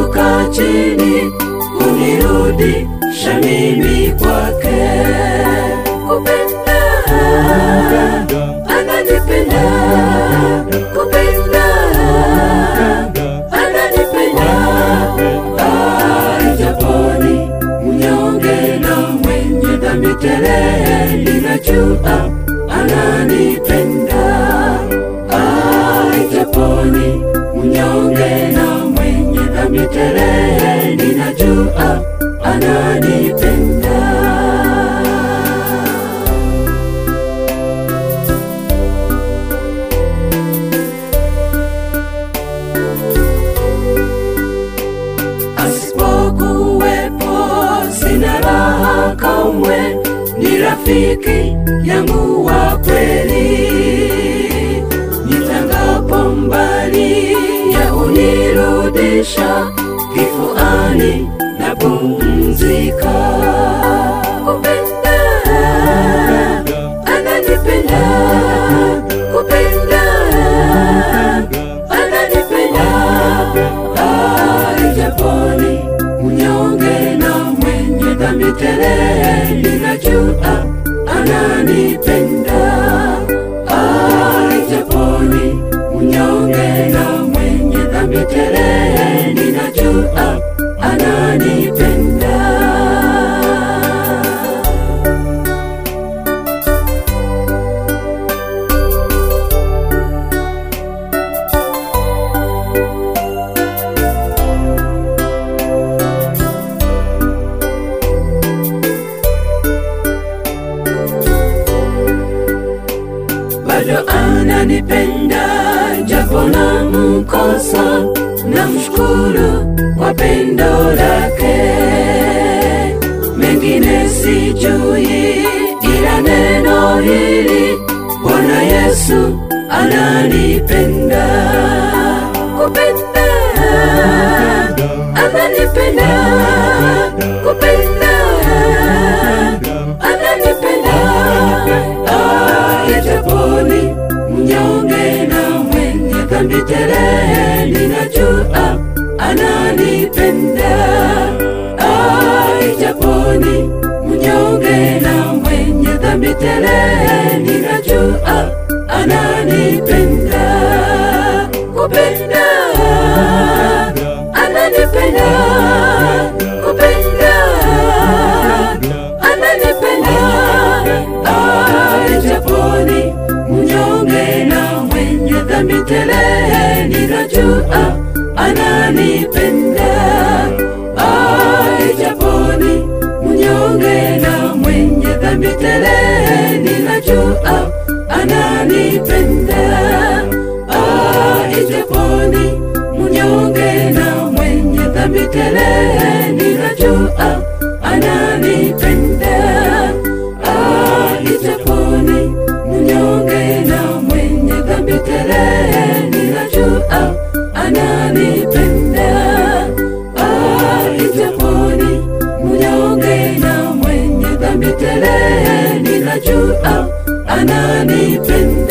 kushuka chini kunirudisha mimi kwake. Kupenda, ananipenda, kupenda, ananipenda, ajaponi mnyonge na mwenye dhambi tele, ninajua ananipenda, ajaponi mnyonge na mwenye dhambi tele, ninajua ananipenda. asipokuwepo sina raha kamwe, ni rafiki yangu wa kweli. Nitangapo mbali ya unirudisha kifuani na pumzika. Kupenda, ananipenda, kupenda, ananipenda, ajaponi mnyonge na mwenye dhambi tele, ninajua ananipenda. Ajaponi mnyonge na mwenye dhambi tele, ninajua ananipenda. bado ananipenda japo na mkosa na mshukuru kwa pendo lake mengine sijui ila neno hili bwana yesu ananipenda kupenda ananipenda kupenda ananipenda ajaponi mnyonge na mwenye dhambi tele ninajua ananipenda ajaponi mnyonge na mwenye dhambi tele ninajua ananipenda kupenda ananipenda kupenda ananipenda ajaponi mnyonge na mwenye dhambi tele ninajua ananipenda ajaponi mnyonge na mwenye dhambi tele ninajua ananipenda ajaponi mnyonge na mwenye dhambi tele ninajua ananipenda ajaponi mnyonge na mwenye dhambi tele ninajua ananipenda ajaponi mnyonge na mwenye dhambi tele ninajua ananipenda